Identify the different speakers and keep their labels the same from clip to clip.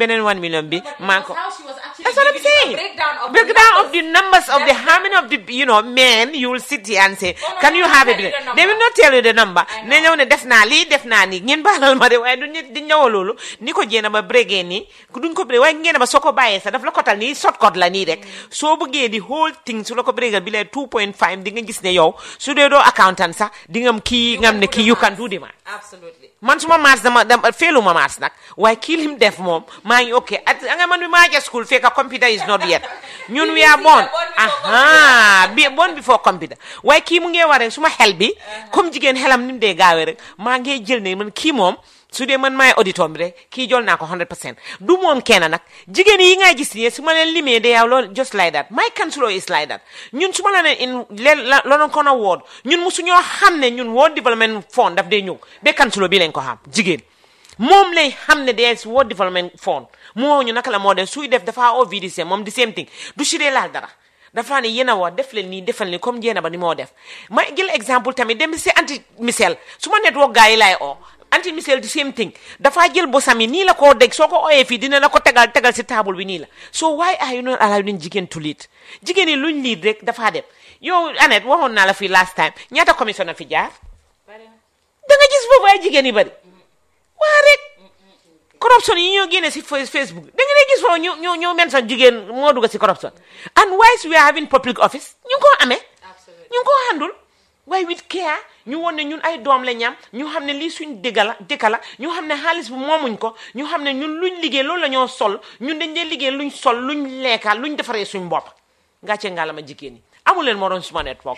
Speaker 1: beneen 1 million bi maa ko
Speaker 2: how she was actually
Speaker 1: That's what I'm
Speaker 2: giving you a
Speaker 1: saying.
Speaker 2: breakdown of the
Speaker 1: Breakdown of
Speaker 2: numbers.
Speaker 1: the numbers of the how many of the you know men you will sit here and say,
Speaker 2: no,
Speaker 1: can
Speaker 2: no,
Speaker 1: you
Speaker 2: no,
Speaker 1: have a
Speaker 2: tell you
Speaker 1: billion?
Speaker 2: the
Speaker 1: They will
Speaker 2: number.
Speaker 1: not tell you the number.
Speaker 2: I
Speaker 1: ne
Speaker 2: know.
Speaker 1: ñëw ne def naa lii def naa nii ngeen baalal ma de waaye du nit di ñëw loolu ni ko jéena ba brégee nii duñ ko bré waaye ngeen ba soo ko bàyyee sax daf la kotal nii shortcut la nii rek soo bëggee di whole thing su la ko brégal bi lay 2.5 di nga gis ne yow su dee doo accountant sax di nga am kii nga am ne kii you can do the math
Speaker 2: absolutely
Speaker 1: man suma mars dama dama feelu ma mars nag waaye kii lim def moom maa ngi ok at nga man bi maa ja school fekk computer is not yet ñun we are born aha bi born before computer waaye kii mu ngee waree suma xel bi comme jigéen xelam ni mu dee gaawee rek maa ngee jël ne man kii moom su dee man maay auditor bi rek kii jol naa ko 100 percent du moom kenn nag jigéen yi ngay gis nii su ma leen limee de yow loolu just like that my councilor is like that ñun su ma la ne in la lonoon kon a wood ñun musu ñoo xam ne ñun World Development Fund daf dee ñëw ba councilor bi lañ ko xam jigéen moom lay xam ne des World Development Fund moo ñu naka la moo dem suy def dafa oo VDC moom di same thing du si dee laal dara dafa ne yéen a wax def leen nii defal ni comme jéena ba ni moo def ma jël exemple tamit dem si anti misel su ma network gars yi laay oo anti misel di same thing dafa jël bosam yi nii la koo dégg soo ko ooyee fii dina la ko tegal tegal si table bi nii la so why are you not allowing jigéen to lead jigéen yi luñ lead rek dafaa dem yow Annette waxoon naa la fii last time ñaata commission na fi jaar da nga gis foofu ay jigéen yi bari waa rek corruption yi ñoo génne si fa- Facebook da nga lay gis foofu ñu ñu ñu mention jigéen moo dugg si corruption and whilst we are having public office ñu ngi koo amee
Speaker 2: absolutely
Speaker 1: ñu ngi koo handul waaye with care ñu woon ne ñun ay doom la ñam ñu xam ne lii suñ dëgga la dëkka la ñu xam ne xaalis bu moomuñ ko ñu xam ne ñun luñ liggéey loolu la ñoo sol ñun dañ dee liggéey luñ sol luñ lekka luñ defaree suñ bopp ngàcce ngaalama jigéen ñi amu leen moroom suma network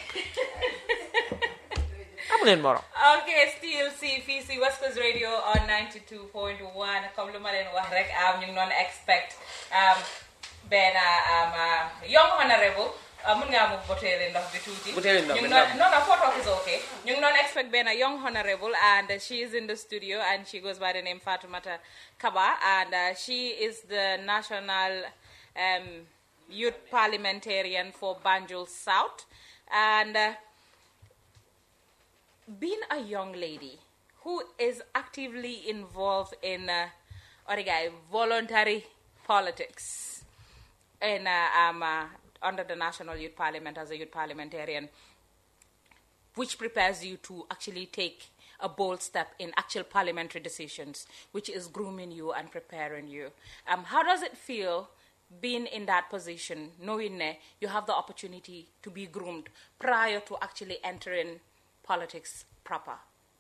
Speaker 1: amu leen moroom
Speaker 2: Okay, still see FCC West Coast Radio on 92.1 comme lu ma leen wax rek am ñu ngi doon expect um, benn um, uh, young honorable uh, mun ngaa mu butéeli ndox bi tuuti
Speaker 1: Butéeli ndox
Speaker 2: ñu
Speaker 1: bi
Speaker 2: ngi doon
Speaker 1: ndaw.
Speaker 2: no no photo is okay ñu ngi doon expect benn young honorable and uh, she is in the studio and she goes by the name Fatoumata Kaba and uh, she is the national um, youth parliamentarian for Banjul South and uh, being a young lady who is actively involved in uh, origai, voluntary politics in uh, um, uh, under the National Youth Parliament as a youth parliamentarian, which prepares you to actually take a bold step in actual parliamentary decisions, which is grooming you and preparing you. Um, how does it feel being in that position, knowing that you have the opportunity to be groomed prior to actually entering politics proper?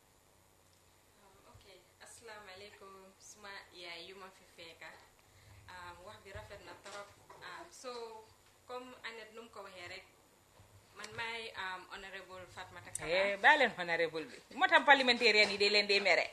Speaker 3: ok asalaamaaleykum suma yaay yu ma fi fekka um, wax bi rafet na trop um, so comme Annette nu mu ko waxee rek man maay um, honorable Fatmata Kaba
Speaker 2: Eh, bàyyi leen honorable bi moo tax parliamentarian yi day leen dee mere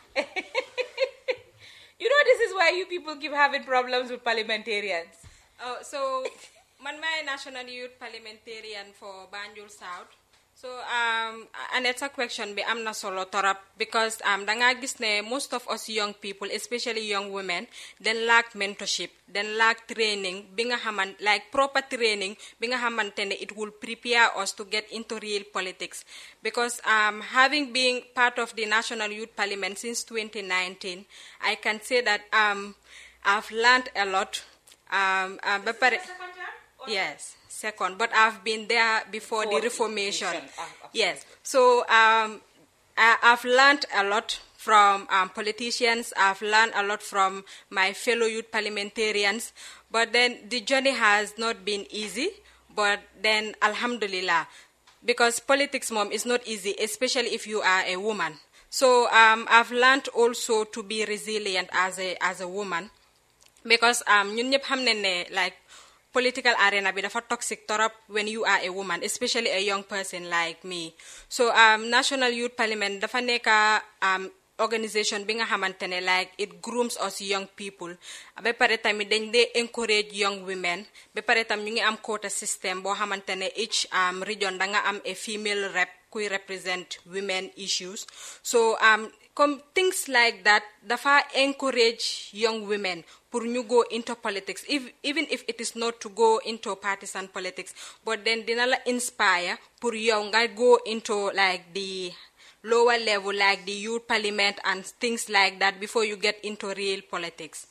Speaker 2: you know this is why you people keep having problems with parliamentarians
Speaker 3: oh, so man maay national youth parliamentarian for Banjul South so um, Annette sa question bi am na solo torop because um, da nga gis ne most of us young people especially young women then lack mentorship then lack training bi nga xaman like proper training bi nga xamante ne it will prepare us to get into real politics because um, having been part of the National Youth Parliament since 2019 I can say that um, I've learned a lot um, um, ba pare- Yes, second. But I've been there before the
Speaker 2: Before
Speaker 3: Reformation.
Speaker 2: Reformation, ah,
Speaker 3: Yes. So um, I, I've learned a lot from um, politicians. I've learned a lot from my fellow youth parliamentarians. But then the journey has not been easy. But then, Alhamdulillah, because politics, mom, is not easy, especially if you are a woman. So um, I've learned also to be resilient as a as a woman because um ñun ñëpp xam nañ ne like political arena bi dafa toxic torop when you are a woman especially a young person like me so um national youth parliament dafa nekk um organisation bi nga xamante ne like it grooms us young people ba pare tamit dañ dee encourage young women ba pare tam ñu ngi am quota system boo xamante ne each um, region da nga am a female rep kuy represent women issues so um comme things like that dafa encourage young women pour ñu go into politics if, even if it is not to go into partisan politics but then dina la inspire pour yow nga go into like the lower level like the youth parliament and things like that before you get into real politics